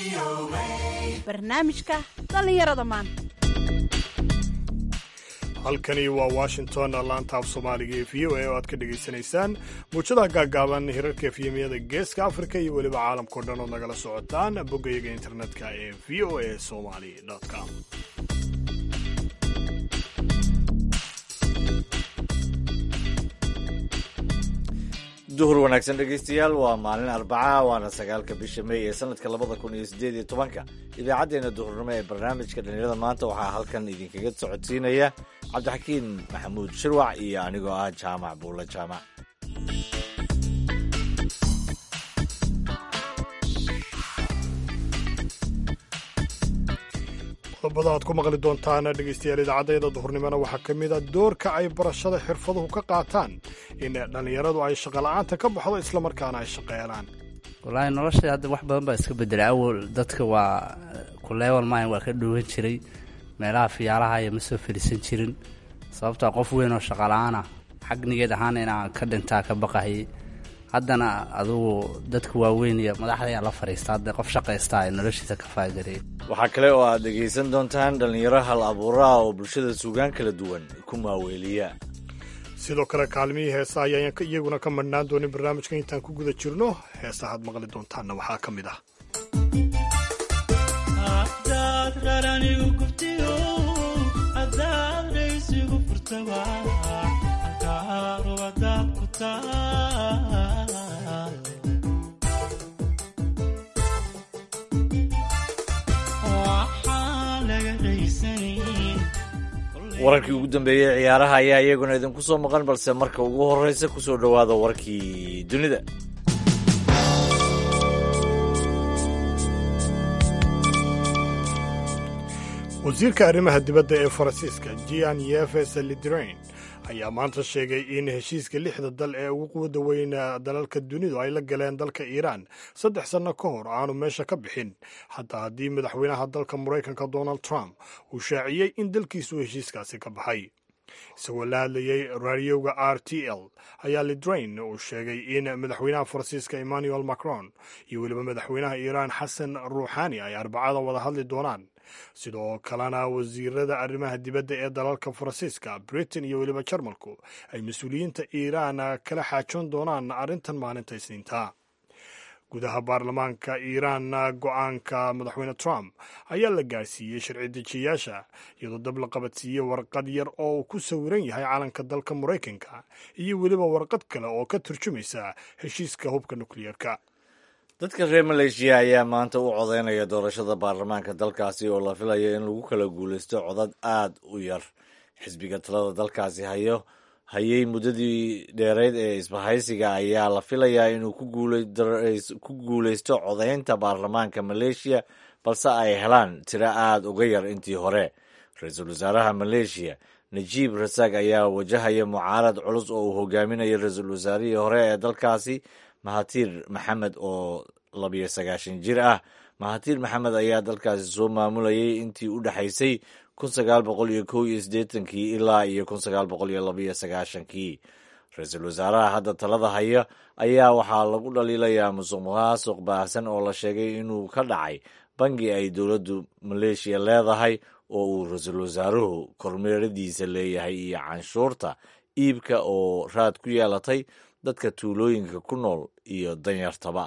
barnaamijka dhallinyarada maanta halkani waa washington laanta af soomaaliga ee v o a oo aad ka dhegaysanaysaan muujadaha gaaggaaban hirarka efyemiyada geeska afrika iyo weliba caalamkao dhan ood nagala socotaan boggayaga internetka ee v o a somali com duhur wanaagsan dhegaystayaal waa maalin arbaca waana sagaalka bisha mey ee sanadka labada kun iyo sideed iyo tobanka idaacaddeenna duhurnimo ee barnaamijka dhallinyarada maanta waxaa halkan idinkaga socodsiinaya cabdixakiin maxamuud shirwac iyo anigoo ah jaamac buulla jaamac qodobada aad ku maqli doontaan dhegaystayaal idaacaddayada duhurnimona waxaa ka mid a doorka ay barashada xirfaduhu ka qaataan in dhallinyaradu ay shaqola'aanta ka baxdo islamarkaana ay shaqeelaan wallaahi nolosha hadda wax badan baa iska bedelay awal dadka waa ku leewal maayan waa ka dhowaan jiray meelaha fiyaalaha iyo ma soo fadhiisan jirin sababtaa qof weyn oo shaqala-aan ah xagnigeed ahaan inaan ka dhintaa ka baqahayay haddana adugu dadka waaweyn iyo madaxda ayaa la fadhiista hadda qof shaqaystaa ee noloshiisa ka faagareey waxaa kale oo aad dhegaysan doontaan dhallinyaro hal abuuraha oo bulshada suugaan kala duwan ku maaweeliya sidoo kale kaalmihii heesa ayaan iyaguna ka madhnaan doonin barnaamijka intaan ku guda jirno heesahaad maqli doontaanna waxaa ka mid ah wararkii ugu dambeeyey ciyaaraha ayaa iyaguna idinku soo maqan balse marka ugu horreysa ku soo dhowaada warkii dunida wasiirka arrimaha dibadda ee faransiiska gian yefes lidrain ayaa maanta sheegay in heshiiska lixda dal ee ugu quwada weyna dalalka dunidu ay la galeen dalka iiraan saddex sanno ka hor aanu meesha ka bixin hataa haddii madaxweynaha dalka maraykanka donald trump uu shaaciyey in dalkiisu heshiiskaasi ka baxay isagoo la hadlayey raadiyowga r t l ayaa lidrain uu sheegay in madaxweynaha faransiiska emmanuel macron iyo weliba madaxweynaha iiraan xasan ruuxani ay arbacada wada hadli doonaan sidoo kalena wasiirada arrimaha dibadda ee dalalka faransiiska britain iyo weliba jarmalku ay mas-uuliyiinta iiraan kala xaajoon doonaan arrintan maalinta isniinta gudaha baarlamaanka iiraan go-aanka madaxweyne trump ayaa la gaarsiiyey sharci dejiyayaasha iyadoo dab la qabadsiiyey warqad yar oo uu ku sawiran yahay calanka dalka maraykanka iyo weliba warqad kale oo ka turjumaysa heshiiska hubka nukliyeerka dadka reer maleeshiya ayaa maanta u codeynaya doorashada baarlamaanka dalkaasi oo la filayo in lagu kala guulaysto codad aad u yar xisbiga talada dalkaasi hayo hayey muddadii dheereyd ee isbahaysiga ayaa la filayaa inuu ku guulaysto codeynta baarlamaanka maleeshiya balse ay helaan tiro aad uga yar intii hore ra-iisul wasaaraha maleeshiya najiib rasaaq ayaa wajahaya mucaarad culus oo uu hogaaminayo ra-iisul wasaarihii hore ee dalkaasi mahatiir maxamed oo labiyo sagaashan jir ah mahatiir maxamed ayaa dalkaasi soo maamulayay intii u dhexaysay kun sagaal boqol iyo kow iyo siddeetankii ilaa iyo kun sagaal boqol iyo labiyo sagaashankii ra-iisul wasaaraha hadda talada haya ayaa waxaa lagu dhaliilayaa musuq maasuq baahsan oo la sheegay inuu ka dhacay bangi ay dowladdu maleeshiya leedahay oo uu ra-iisul wasaaruhu kormeeradiisa leeyahay iyo canshuurta iibka oo raad ku yeelatay dadka tuulooyinka ku nool iyo danyartaba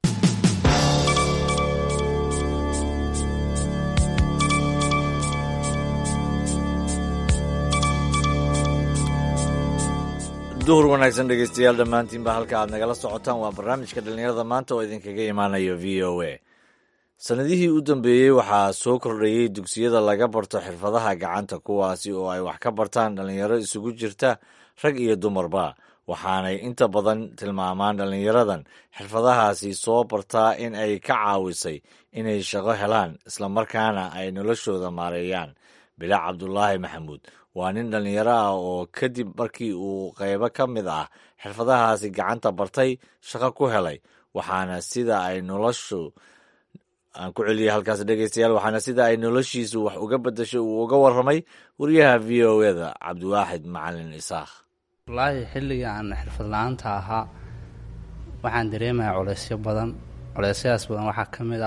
duhur wanaagsan dhegeystayaal dhammaantiinba halka aad nagala socotaan waa barnaamijka dhallinyarada maanta oo idinkaga imaanayo v o a sannadihii u dambeeyey waxaa soo kordhayey dugsiyada laga barto xirfadaha gacanta kuwaasi oo ay wax ka bartaan dhallinyaro isugu jirta rag iyo dumarba waxaanay inta badan tilmaamaan dhallinyaradan xirfadahaasi soo bartaa in ay ka caawisay inay shaqo helaan islamarkaana ay noloshooda maareeyaan bilaac cabdulaahi maxamuud waa nin dhallinyaro ah oo kadib markii uu qaybo ka mid ah xirfadahaasi gacanta bartay shaqo ku helay waxaana sida ay noloshu aan ku celiyay halkaas dhegeystayaal waxaana sida ay noloshiisu wax uga bedashay uu uga warramay wariyaha v o eda cabdiwaaxid macalin isaakh wallaahi xilligii aan xirfad la-aanta ahaa waxaan dareemayaa culeysyo badan culeysyadaas badan waxaa ka mid ah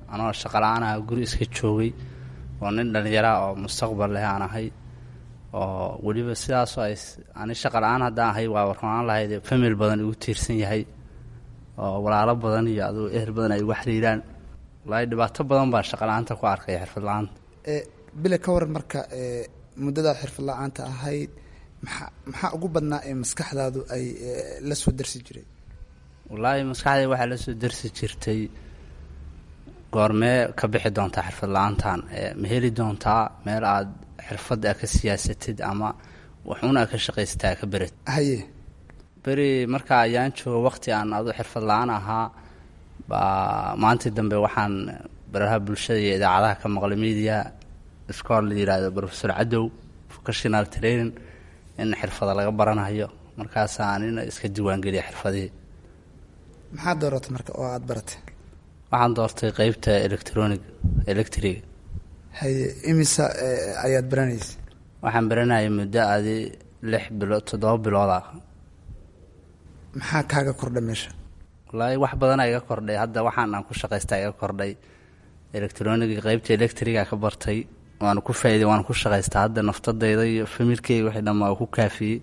anoo shaqala-aan aha guri iska joogay oo nin dhallinyaraha oo mustaqbal leh aan ahay oo weliba sidaasoo ay ani shaqala-aan haddaan ahay waa warnaan lahayd famil badan igu tiirsan yahay oo walaalo badan iyo aduu ehel badan ay igu xiriiraan wallaahi dhibaato badan baan shaqala-aanta ku arkay xirfad la-aanta bile ka waran marka muddadaad xirfad la-aanta ahayd maxaa maxaa ugu badnaa ee maskaxdaadu ay la soo darsi jiray wallaahi maskaxdayda waxaa la soo darsi jirtay goormee ka bixi doontaa xirfad la-aantan ma heli doontaa meel aad xirfad a ka siyaasatid ama waxuun a ka shaqaysataa ka berid haye beri marka ayaan joogo waqti aan adu xirfad la-aan ahaa baa maantii dambe waxaan baraha bulshada iyo idaacadaha ka maqlay media iskool la yihahdo professor cadow vocational training in xirfada laga baranayo markaasaa anina iska diiwaangeliya xirfadihii maxaa dooratay marka oo aada baratay waxaan doortay qeybta electronic electriga haye imisa ayaad baranaysa waxaan baranayay muddo adi lix bilood toddoba bilood ah maxaa kaaga kordha meesha wallaahi wax badana iga kordhay hadda waxaan aan ku shaqaystaa iga kordhay electroniga qeybta electriga ka bartay waana ku faa'iday waana ku shaqaystaa hadda naftadayda iyo familkeyga wixii dhan waa ku kaafiyey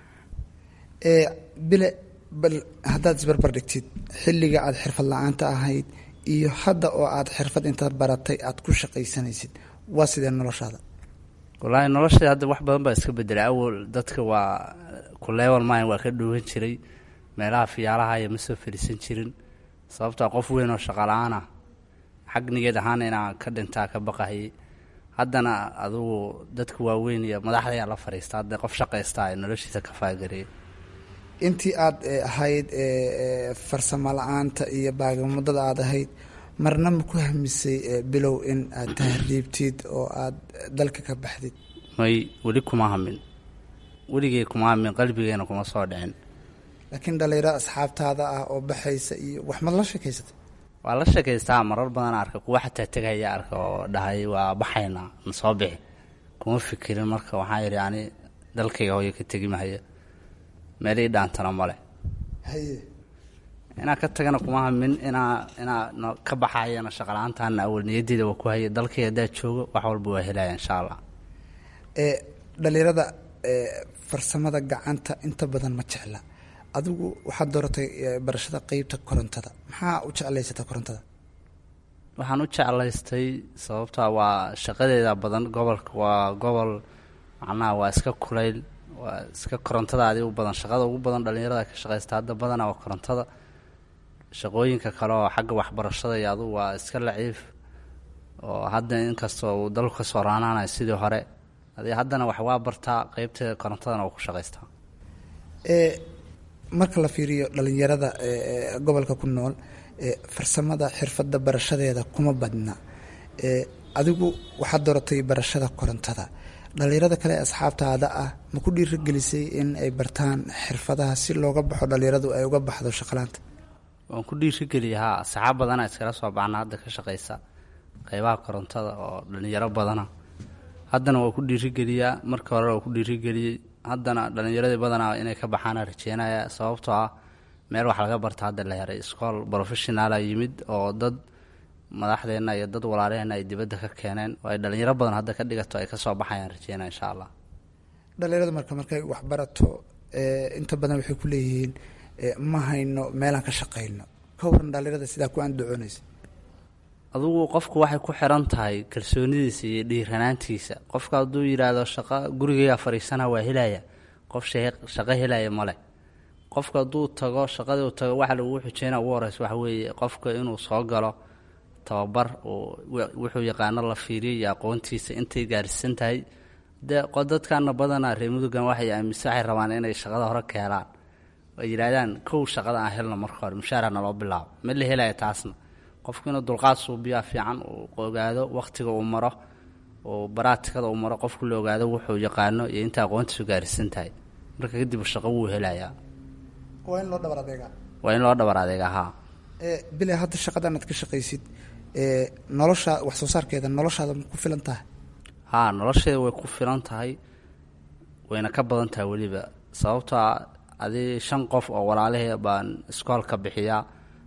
bile bal haddaad isbarbar dhigtid xilliga aada xirfad la-aanta ahayd iyo hadda oo aada xirfad intaad baratay aada ku shaqaysanaysid waa sidee noloshaada wallaahi noloshay hadda wax badan baa iska bedelay awal dadka waa ku level mine waa ka dhuwan jiray meelaha fiyaalaha iyo ma soo fadhiisan jirin sababtaa qof weyn oo shaqala-aan ah xagnigeed ahaana inaan ka dhintaa ka baqahayay haddana adugu dadka waaweyn iyo madaxdayaa la fadhiista hadda qof shaqaystaa ee noloshiisa ka faagareeyay intii aada ahayd farsamo la-aanta iyo baagamuddada aada ahayd marna ma ku hamisay bilow in aad tahriibtid oo aada dalka ka baxdid may weli kuma hamin weligey kuma hamin qalbigeena kuma soo dhicin laakiin dhalinyaro asxaabtaada ah oo baxaysa iyo wax mad la sheekaysatay waa la sheekaystaa marar badan arka kuwa xataa tegaya arka oo dhahay waa baxaynaa na soo bixi kuma fikirin marka waxaa yidhi ani dalkayga hooyo ka tegi mahaya meel ii dhaantana male haye inaa ka tagana kuma hamin inaa inaa no ka baxayana shaqala-aantaana awal niyaddeeda waa ku haya dalkayga haddaad joogo wax walba waa helaya insha allah dhalinyarada farsamada gacanta inta badan ma jecla adigu waxaad dooratay barashada qeybta korontada maxaa u jeclaysata korontada waxaan u jeclaystay sababtaa waa shaqadeeda badan gobolka waa gobol macnaha waa iska kulayl waa iska korontadaadi u badan shaqada ugu badan dhalinyarada ka shaqaysta hadda badana waa korontada shaqooyinka kale oo xagga waxbarashada iyo adugu waa iska laciif oo hadda inkastoo uu dalku kasoo raanaanayo sidii hore adi haddana wax waa bartaa qeybteeda korontadana waa ku shaqaystaa marka la fiiriyo dhalinyarada gobolka ku nool farsamada xirfadda barashadeeda kuma badna adigu waxaad dooratay barashada korontada dhalinyarada kale asxaabtaada ah ma ku dhiirigelisay in ay bartaan xirfadaha si looga baxo dhalinyaradu ay uga baxdo shaqalaanta waan ku dhiirigeliya haa asxaab badana iskala soo baxna hadda ka shaqaysa qeybaha korontada oo dhalinyaro badana haddana waa ku dhiirigeliyaa marka hore waa ku dhiirigeliyey haddana dhalinyaradii badanaa inay ka baxaana rajeynaya sababtoo ah meel wax laga barta hadda la heray iskool professionaala yimid oo dad madaxdeenna iyo dad walaalaheenna ay dibadda ka keeneen oo ay dhalinyaro badan hadda ka dhigato ay kasoo baxayaan rajeynaya insha allah dhalinyarada marka markay waxbarato inta badan waxay ku leeyihiin ma hayno meelaan ka shaqayno ka waran dhalinyarada sidaa ku andacoonaysa adugu qofku waxay ku xiran tahay kalsoonidiisa iyo dhiiranaantiisa qofka hadduu yidhaahdo shaqo gurigayga fadhiisana waa helaya qof shaqo helaya male qofka hadduu tago shaqadii uu tago waxa lagu xujeyna ugu horeysa waxa weeye qofka inuu soo galo tababar uu wuxuu yaqaano la fiiriyo iyo aqoontiisa intay gaarsiisan tahay de dadkana badanaa reer mudugan waxay aaminsan waxay rabaan inay shaqada hore ka helaan ay yidhaahdaan kow shaqada aan helno marka hore mushaara naloo bilaabo ma la helaya taasna qofku inuu dulqaad suubiyaa fiican uu ogaado wakhtiga uu maro uu baraatikada uu maro qofku la ogaado wuxuu yaqaano iyo inta aqoontiisu gaarsiisan tahay marka kadib shaqo wuu helayaa waa in loo dhabar adeegaa waa in loo dhabar adeegaa haa bile hadda shaqadan aad ka shaqaysid nolosha wax soo saarkeeda noloshaada ma ku filan tahay haa nolosheeda way ku filan tahay wayna ka badan tahay weliba sababtoa adi shan qof oo walaalahee baan iskoolka bixiyaa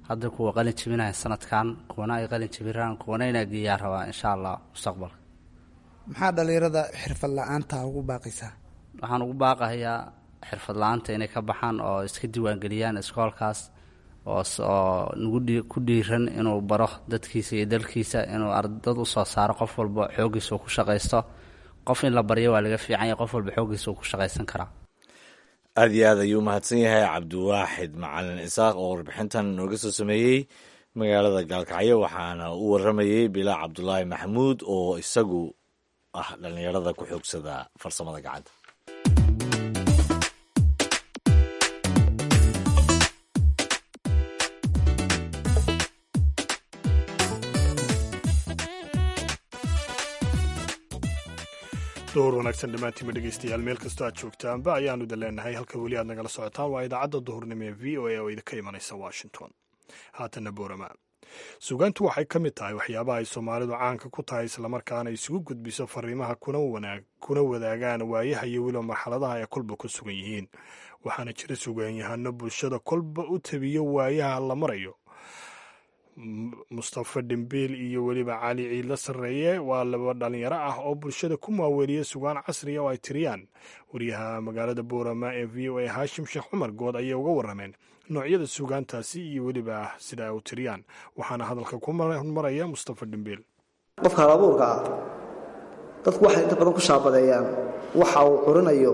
hadda kuwa qalin jibinaya sanadkan kuwana ay qalin jibiraan kuwana inaa geeyaa rabaa insha allah mustaqbalka maxaa dhallinyarada xirfad la-aanta ugu baaqaysaa waxaan ugu baaqahayaa xirfad la-aanta inay ka baxaan oo iska diiwaangeliyaan iskoolkaas oo nagu ku dhiiran inuu baro dadkiisa iyo dalkiisa inuu ardad usoo saaro qof walba xooggiisa uu ku shaqaysto qof in la baryo waa laga fiican yahay qof walba xooggiisa uu ku shaqaysan karaa aada iyo aad ayuu mahadsan yahay cabdiwaaxid macalin isaaq oo warbixintan nooga soo sameeyey magaalada gaalkacyo waxaana u waramayey bilaa cabdulaahi maxamuud oo isagu ah dhallinyarada ku xoogsada farsamada gacanta door wanaagsan dhammaantiinba dhegeystayaal meel kastoo aad joogtaanba ayaanu da leenahay halka weli aad nagala socotaan waa idaacadda duhurnimo ee v o a oo idinka imanaysa washington haatanna boorama suugaantu waxay ka mid tahay waxyaabaha ay soomaalidu caanka ku tahay islamarkaana isugu gudbiso fariimaha kuna wadaagaan waayaha iyo weliba marxaladaha ay kolba ku sugan yihiin waxaana jira sugaanyahano bulshada kolba u tabiyo waayaha la marayo mustafa dhimbiil iyo weliba cali ciidla sarreeye waa laba dhalinyaro ah oo bulshada ku maaweeliya sugaan casriya oo ay tiriyaan wariyaha magaalada boorama ee v o a haashim sheekh cumar good ayay uga warameen noocyada sugaantaasi iyo weliba sida ay u tiriyaan waxaana hadalka ku maraya mustafa dhimbiil qofka halabuurka ah dadku waxay inta badan ku shaabadeeyaan waxa uu curinayo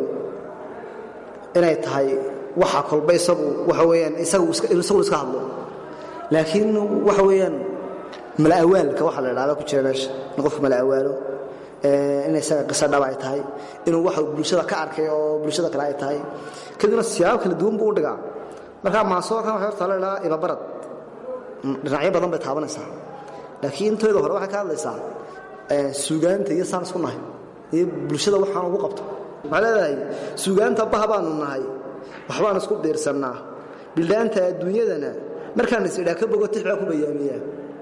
inay tahay waxa kolba isagu waxa weyaan isagu iska hadlo laakiin waxa weeyaan mala'awaalka waxa la idhahda ku jira meesha in qofku mala'awaalo in isaga qiso dhab ay tahay inuu waxa bulshada ka arkay oo bulshada kale ay tahay kadibna siyaabo kala duwan buu u dhigaa markaa maasoorkan waxay horta la idhahaa ibabarad dhinacyo badan bay taabanaysaa laakiin intooda hore waxay ka hadlaysaa suugaanta iyo saan isku nahay iyo bulshada waxaan ugu qabto waxay leedahay suugaanta baha baanu nahay waxbaan isku biirsannaa bildhaanta adduunyadana markaan is idhaa ka bogo tix baa ku bayaamiyaa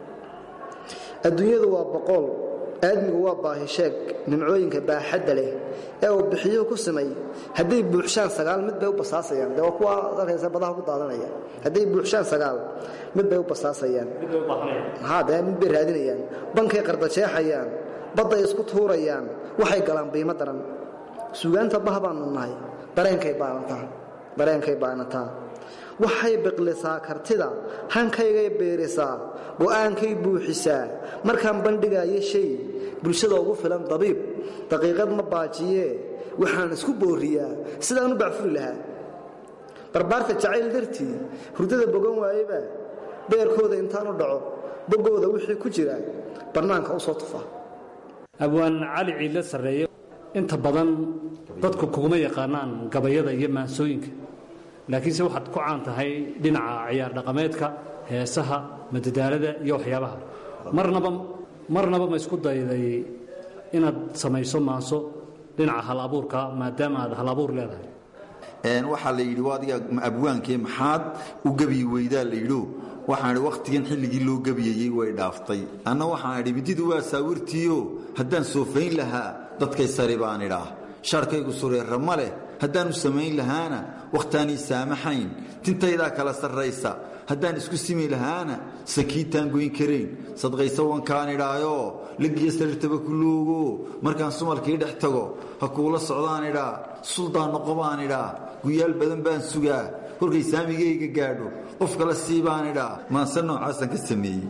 adduunyadu waa boqool aadmigu waa baahi sheeg nimcooyinka baaxadda leh ee uu bixiyuhu ku simay hadday buuxshaan sagaal mid bay u basaasayaan dee waa kuwa arkaysa badaha ku daadanaya hadday buuxshaan sagaal mid bay u basaasayaan haa dee mid bay raadinayaan bankay qardajeexayaan badday isku tuurayaan waxay galaan biimo daran suugaanta bah baanu nahay dareenkay baanataa dareenkay baanataa waxay biqlisaa kartida hankaygay beerisaa go'aankay buuxisaa markaan bandhigaayo shay bulshada ugu filan dabiib daqiiqad ma baajiyee waxaan isku booriyaa sidaan u bacfuri lahaa barbaarta jacayl dartii hurdada bogan waayeba beerkooda intaan u dhaco boggooda wixii ku jira bannaanka u soo tufa abwaan cali ciidla sarreeye inta badan dadku kuguma yaqaanaan gabayada iyo maansooyinka laakiinse waxaad ku caan tahay dhinaca ciyaar dhaqameedka heesaha madadaalada iyo waxyaabaha marnaba marnaba ma isku dayday inaad samayso maanso dhinaca hal abuurka maadaama aad hal abuur leedahay waxaa la yidhi adiga abwaankee maxaad u gebiyi weydaa la yidho waxaan idhi wakhtigan xilligii loo gebiyayey way dhaaftay anna waxaan idhi mididu waa saawirtiio haddaan soofayn lahaa dadkay sari baan idhaah sharkaygu sureerra ma leh haddaanu samayn lahaana wakhtaanii saamaxayn tintaydaa kala sarraysa haddaan isku simi lahaana sakiitaan goyn karayn sadqaysa wankaan idhaayoo lagiyo sariirtaba ku loogo markaan sumalkii dhex tago ha kuula socdaan idhaa suldaan noqo baan idhaa guyaal badan baan sugaa kolkay saamigayga gaadho qof kale sii baan idhaa maanse noocaasaan ka sameeyey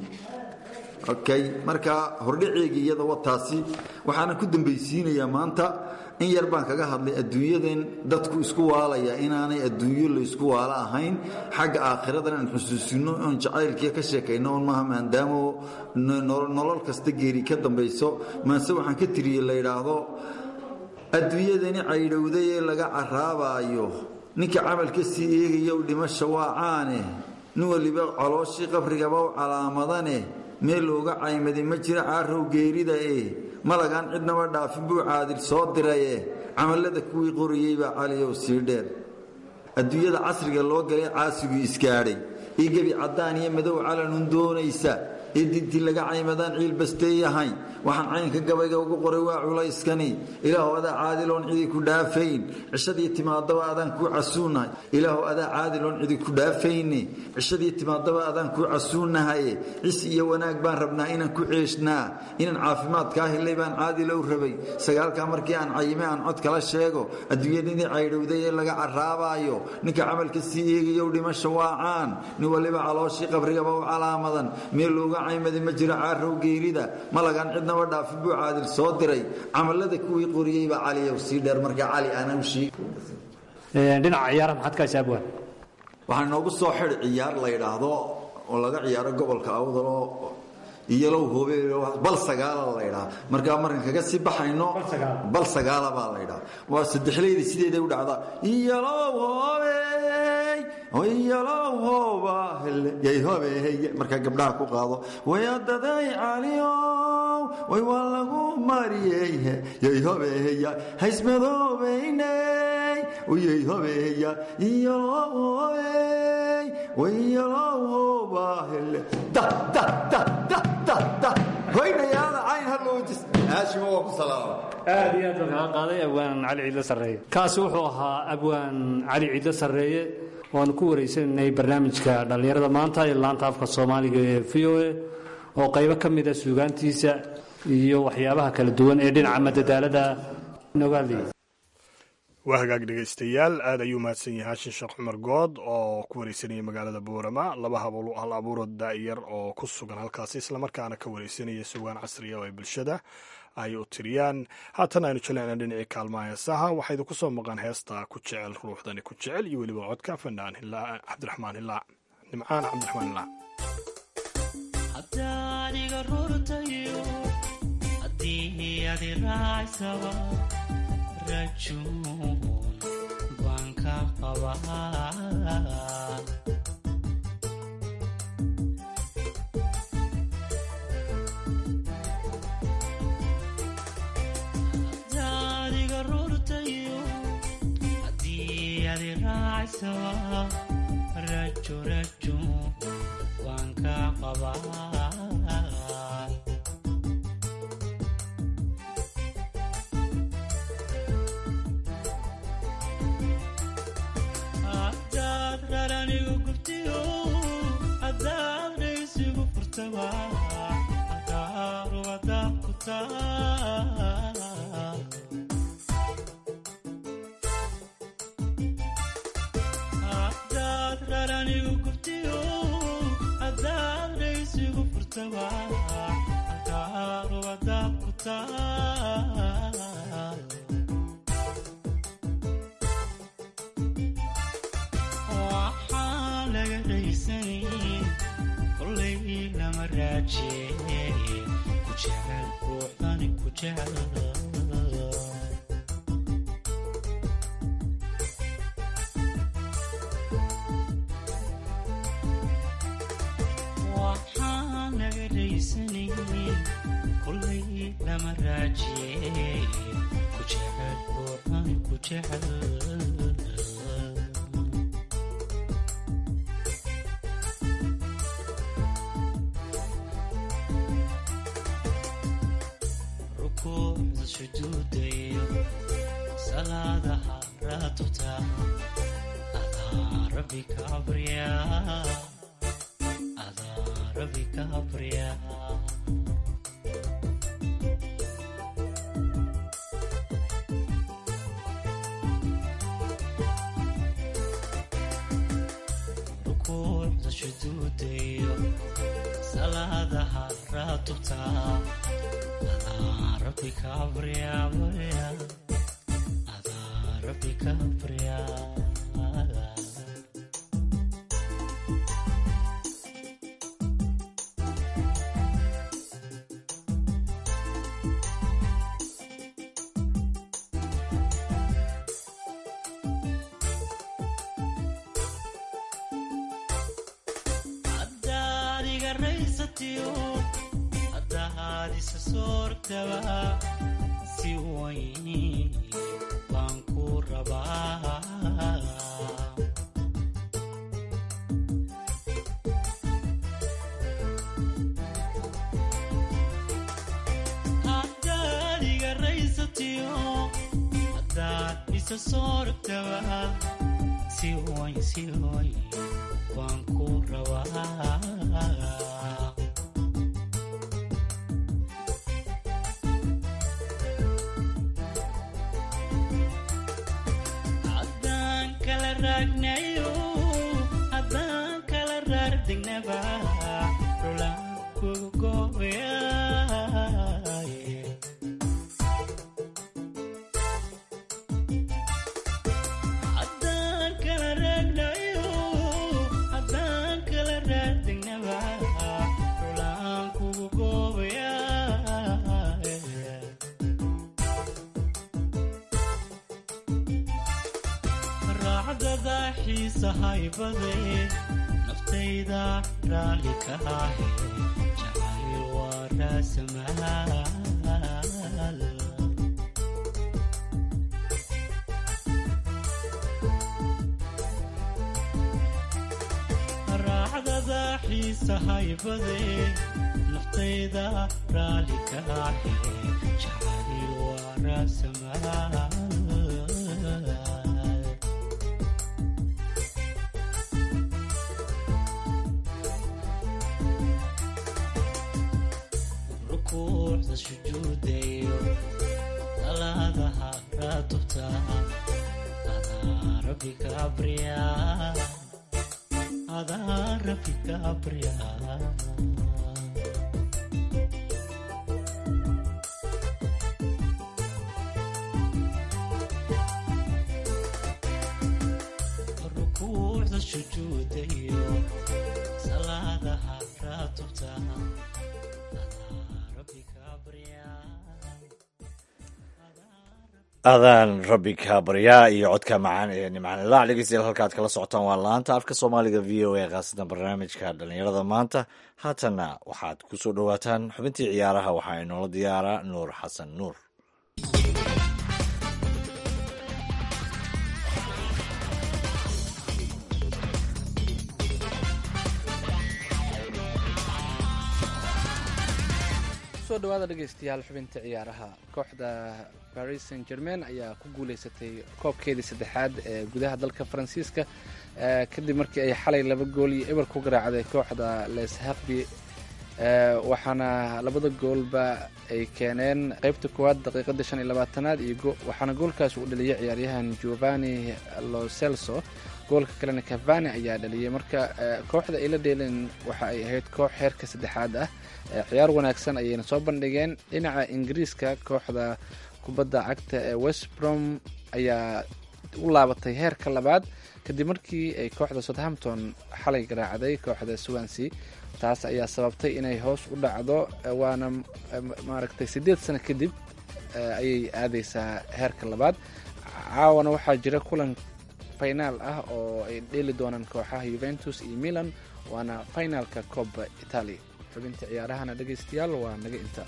okay marka hordhaceegii iyada wataasi waxaana ku dambaysiinayaa maanta in yar baan kaga hadlay adduunyadan dadku isku waalaya inaanay adduunyo la isku waalo ahayn xagga aakhiradan aan xusuusino oon jacaylkiia ka sheekayno on maaha maadaamo nolol kasta geeri ka dambayso maase waxaan ka tiriyey la yidhaahdo adduunyadani caydhowday ee laga caraabaayo ninka camalka sii eegayow dhimasha waa caane nin waliba colooshii qabrigaba u calaamadane meel looga caymadi ma jira caarow geerida e malagaan cidnaba dhaafin buu caadil soo diraye camallada kuwii qorayey baa caliyow sii dheer adduunyada casriga loo galay caasiguu isgaadhay io gebi caddaan iyo madow calanun doonaysa ee diintii laga caymadaan ciil basteeyahay waxaan caynka gabayga ugu qoray waa culayskani ilaahu adaa caadiloon cidi ku dhaafayn cishadii timaadaba adaan kuu casuunahay ilaahu adaa caadiloon cidi ku dhaafayne cishadii timaadaba adaan kuu casuunahaye cis iyo wanaag baan rabnaa inaan ku ceeshnaa inaan caafimaadkaa helay baan caadilow rabay sagaalkaa markii aan cayime aan cod kala sheego adduunyadii caydhowday ee laga caraabaayo ninka camalka sii eegayow dhimasha waa caan nin waliba calooshii qabrigaba u calaamadan meel looga caymada ma jiro caarow geerida malagaan cidnaba dhaafin buu caadil soo diray camallada kuwii qoriyey baa caliyow sii dheer markaa cali aanan sheeg dhinaca ciyaaraha maxaad ka haysaa abwaan waxaa inoogu soo xidh ciyaar la yidhaahdo oo laga ciyaaro gobolka awdaloo iyalow hoobe bal sagaala la ydhaa markaa markan kaga sii baxayno bal sagaala baa la ydhaa waa saddexleyda sideeday u dhacdaa iyalow hoobe iyalow hooba yay hoobehey markaa gabdhaha ku qaado wayadaday caliyow way waa lagu mariyey yay hobeheya haysmadoobeyney yay hobeheya iyalow hoobey wayalow hooba hele da da da da da hoynayaada cayn haloojis haashima waa ku salaama aad iyo aad baan kaga qaaday abwaan cali ciidlo sarreeye kaasi wuxuu ahaa abwaan cali ciidlo sarreeye waanu ku waraysananay barnaamijka dhallinyarada maanta ee laanta afka soomaaliga ee v o a oo qaybo ka mida suugaantiisa iyo waxyaabaha kala duwan ee dhinaca madadaalada nogaaliya waa hagaag dhegaystayaal aad ayuu mahadsan yahay hashin sheekh cumar good oo ku wareysanaya magaalada boorama laba hal abuurood daa'iyar oo ku sugan halkaasi islamarkaana ka wareysanaya sugaan casriya oo ay bulshada ay u tiriyaan haatan aynu jaleecna dhinacii kaalmaha heesaha waxaa idinku soo maqan heesta ku jecel ruuxdani ku jecel iyo weliba codka fannaan cabdiraxmaan hilaac nimcaan cabdiraxmaan hilaac hadaadiga rurtayo haddii adi raacsaba rajuun baan ka qabaa hadaadiga rurtayo haddii adi raacsaba rajo rajo baan ka qabaa hadaad raranigu gubtiyo hadaad dhaysigu furtaba hadaaruadaad ku taa hadaad raranigu gubtiyo hadaad dhaysigu furtaba hadaaruadaad ku taa waxaa laga dhaysanay kolay lama raajeeye ku jecel ruuxdani ku jecel waxaa laga dhaysanay kolay lama raajeeye ku jecel ruuxdani ku jecel rukuucda sujuudayo salaadaha raatuta adaa rabbi ka abriya adaa rabbi ka abriya rukuucda sujuudayo salaadaha raatuta rabbi ka abriya abriya adaa rabbi ka abriya haddaad iga raysatiyo haddaad isa soortaba si wayn baan ku rabaa isa soortaba si way si way waan ku rabaa haddaan kala raagnayo haddaan kala raardegnaba dhulaan kugu gooyaye haddaan kala raagnayo haddaan kala raardegnaba dhulaan kugu gooyaye raacdada xiisa haybade naftayda raalli ka ahe jacayl waa raasamaal raacdada xiisa haybade naftayda raalli ka ahe jacayl waa raasamaal rukuucda sujuudayo salaadaha raatubta adaa rabbi ka abriya adaa rabbi ka abriya rukuucda sujuudayo salaadaha raatubta adaan rabbi ka baryaa iyo codka macaan ee nimcaan ilaac dhegeystayaal halkaad kala socotaan waa laanta afka soomaaliga v o a khaasatan barnaamijka dhallinyarada maanta haatanna waxaad ku soo dhowaataan xubintii ciyaaraha waxaa inoola diyaaraa nuur xasan nuur soo dhawaada dhegeystayaal xubinta ciyaaraha kooxda paris saint germain ayaa ku guuleysatay koobkeedii saddexaad ee gudaha dalka faransiiska eh, kadib markii ay xalay laba gool iyo eber ku garaacday kooxda les harbi waxaana labada goolba ay keeneen qeybta koowaad daqiiqada shan iyo labaatanaad iyo go- waxaana goolkaas uu dhaliyay ciyaaryahan giovanni lo celso goolka kalena cavani ayaa dhaliyay marka eh, kooxda ay la dheeleen waxa ay ahayd koox heerka saddexaad ah Eh, ciyaar wanaagsan ayayna soo bandhigeen dhinaca ingiriiska kooxda kubadda cagta ee west brom ayaa u laabatay heerka labaad kadib markii ay kooxda southampton xalay garaacday kooxda swansea taas ayaa sababtay inay hoos u dhacdo eh, waana eh, maaragtay siddeed sano kadib eh, ayay aadeysaa heerka labaad caawana waxaa jira kulan finaal ah oo ay dheeli doonaan kooxaha juventus iyo milan waana finaalka cooba italia xubinta ciyaarahana dhegaystayaal waa naga inta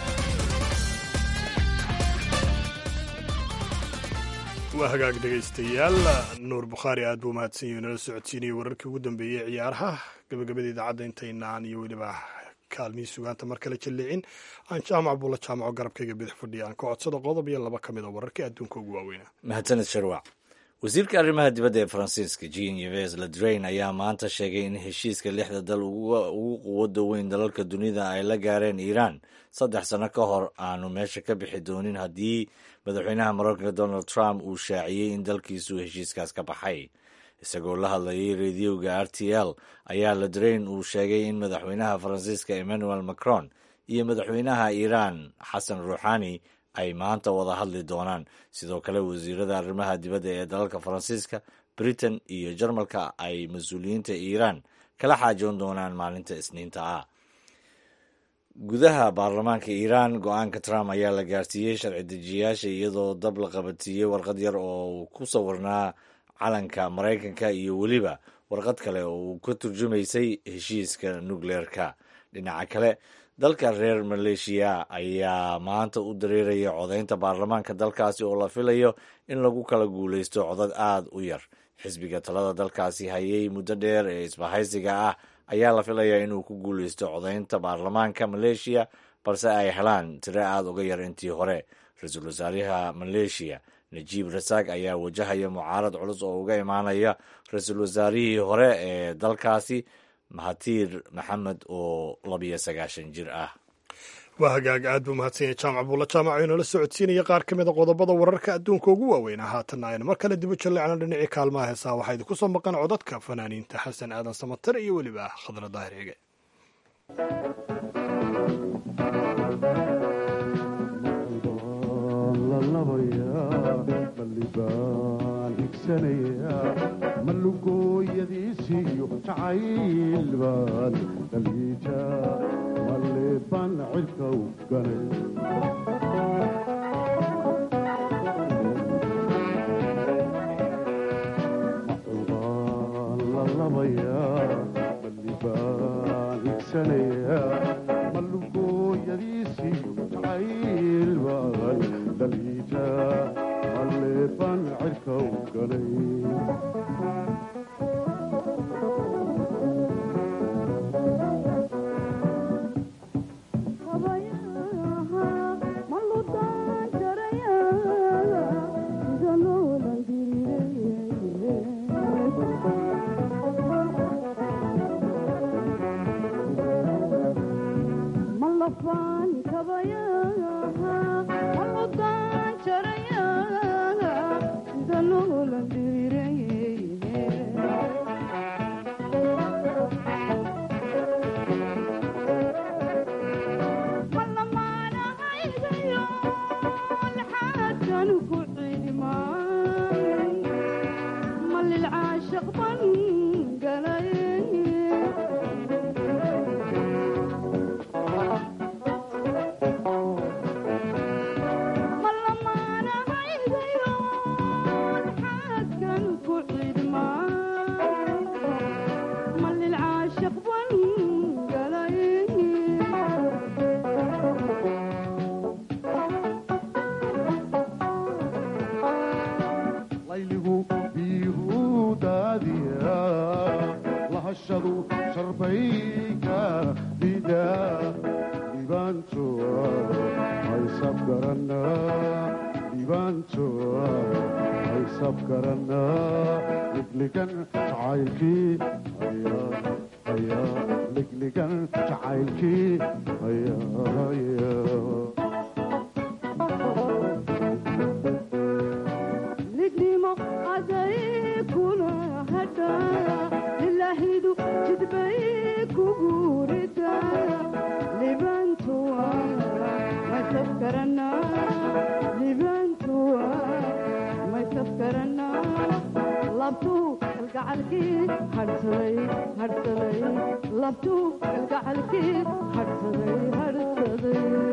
waa hagaag dhegaystayaal nuur bukhaari aad buu mahadsan yahi nala socodsiinayay wararkii ugu dambeeyey ciyaaraha gabagabada idaacadda intaynaan iyo weliba kaalmihii sugaanta mar kale jallicin aan jaamac buula jaamaco garabkayga bidix fadhiya aan ka codsado qodob iyo laba ka mid a wararkii adduunka ugu waaweynaa mahadsaned sharwac wasiirka arrimaha dibadda ee faransiiska jean yves le drain ayaa maanta sheegay in heshiiska lixda dal ugu quwada weyn dalalka dunida ay la gaareen iiraan saddex sano ka hor aanu meesha ka bixi doonin haddii madaxweynaha mareykanka donald trump uu shaaciyey in dalkiisu heshiiskaas ka baxay isagoo la hadlayay rediyoga r t l ayaa le drain uu sheegay in madaxweynaha faransiiska emmanuel macron iyo madaxweynaha iiraan xasan ruuxani ay maanta wada hadli doonaan sidoo kale wasiirada arrimaha dibadda ee dalalka faransiiska britain iyo jarmalka ay mas-uuliyiinta iiraan kala xaajoon doonaan maalinta isniinta ah gudaha baarlamaanka iiraan go-aanka trump ayaa la gaarsiiyey sharci dejiyayaasha iyadoo dab la qabansiiyey warqad yar oo ku sawirnaa calanka maraykanka iyo weliba warqad kale oo uu ka turjumaysay heshiiska nukleerka dhinaca kale dalka reer maleeshiya ayaa maanta u dareeraya codaynta baarlamaanka dalkaasi oo la filayo in lagu kala guuleysto codad aad u yar xisbiga talada dalkaasi hayay muddo dheer ee isbahaysiga ah ayaa la filayaa inuu ku guuleysto codaynta baarlamaanka maleeshiya balse ay helaan tiro aada uga yar intii hore ra-iisul wasaaraha maleeshiya najiib rasaaq ayaa wajahaya mucaarad culus oo uga imaanaya ra-iisul wasaarihii hore ee dalkaasi mahatiir maxamed oo labiyo sagaashan jir ah waa hagaag aad buu mahadsanya jaamac buulla jaamac oo inoola socodsiinaya qaar ka mida qodobada wararka adduunka ugu waaweyn haatanna aynu mar kale dibu jalleecna dhinacii kaalmaha heesaha waxaa idinku soo maqan codadka fanaaniinta xasan aadan samatar iyo weliba khadra daahir hege malugooyadiisiyo jacayl baan dhaliija maleebaan cirka u ganay macubaan la labayaa malibaan igsanayaa malugooyadiisiyo jacayl baan dhaliija maleebaan cirka u ganay layligu biigu daadiya lahashadu sharbayka dida dhibaantoa haysab garana dhibaantoa haysab garana ligligan jacaylkii haya haya ligligan jacaylkii haya haya lidnimo aday kula hadha lilahidu jidbay kugu rida libantuwa masafkarana libantuwa masafkarana labtu kalgacalkii hadhsaday hadhsaday labtu kalgacalkii hadhsaday hadhsaday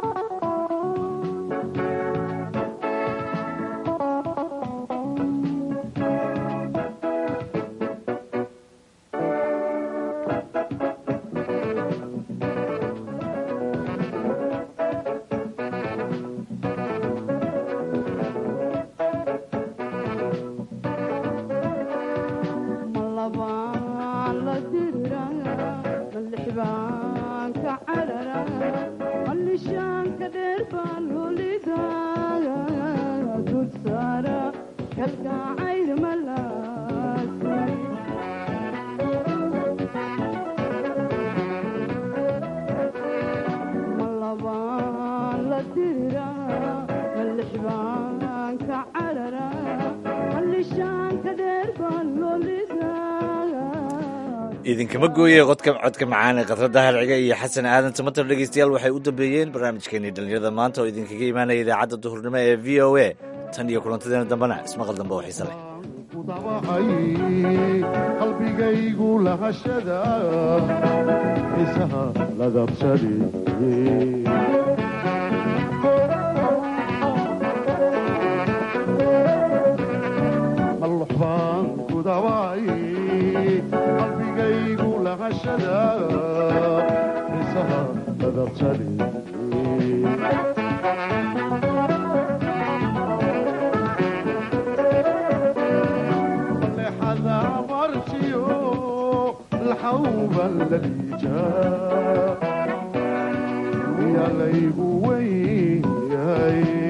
malabaan la dirira malixbaanka carara malishaanka dheer baan lulida dul saara kalgacayl malaasi malabaan la dirira malixbaanka carara malishaanka dheer baan lulida idinkama gooye codka codka macaan ee khadra daahir ciga iyo xasan aadan samatar dhegeystayaal waxay u dambeeyeen barnaamijkeenii dhallinyarada maanta oo idinkaga imaanaya idaacadda duhurnimo ee v o a tan iyo kulantadeena dambena ismaqal dambe oo xiise leh kudabacay qalbigaygu lahashada xiisaha ladabsade mallux baan kudabacay qalbigaygu lahashada xiisaha ladabsade لحظة مرتيو الحوبة الذي جاء يا ليبوي